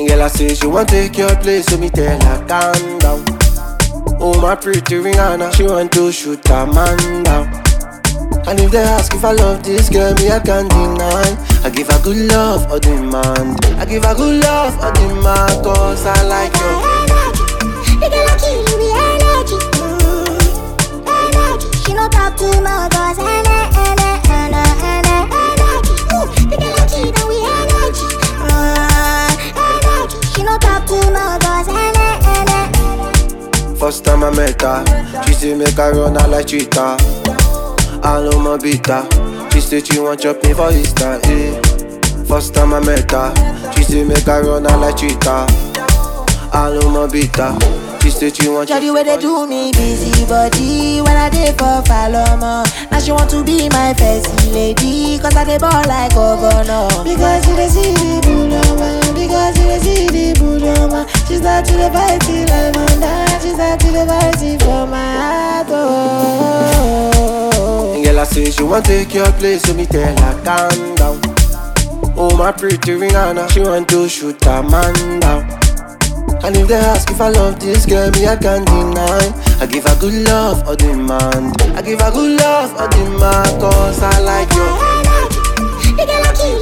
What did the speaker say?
And girl, I say she want take your place, so me tell her calm down. Oh my pretty Rihanna, she want to shoot a man down. And if they ask if I love this girl, me I can't deny. I give her good love or demand. I give her good love or demand, cause I like you. The girl I kill me energy. Mm, energy. She no talk too much, cause ener- ener- ener- ener- energy. Ooh, the girl I kill me energy. Mm, energy. She no talk too much, cause ener- ener- First time I met her, she say make her run her like cheetah. All on my beat her. She say she want chop me for Easter, eh. First time I met her, she say make her run her like cheetah. All on my beat her. She say she want Jolly where they do me busy body when I dey for Paloma. Now she want to be my first lady, cause I dey ball like governor. Because you dey see the Buloma, because you dey see the Buloma. She start to the fight till I'm under, she start to the fight till for my heart. Oh. And girl, I say she want take your place, so me tell her calm down. Oh my pretty Rihanna, she want to shoot a man down. And if they ask if I love this girl, me I can't deny. I give her good love or demand. I give her good love or demand, cause I like you. energy. The girl I kill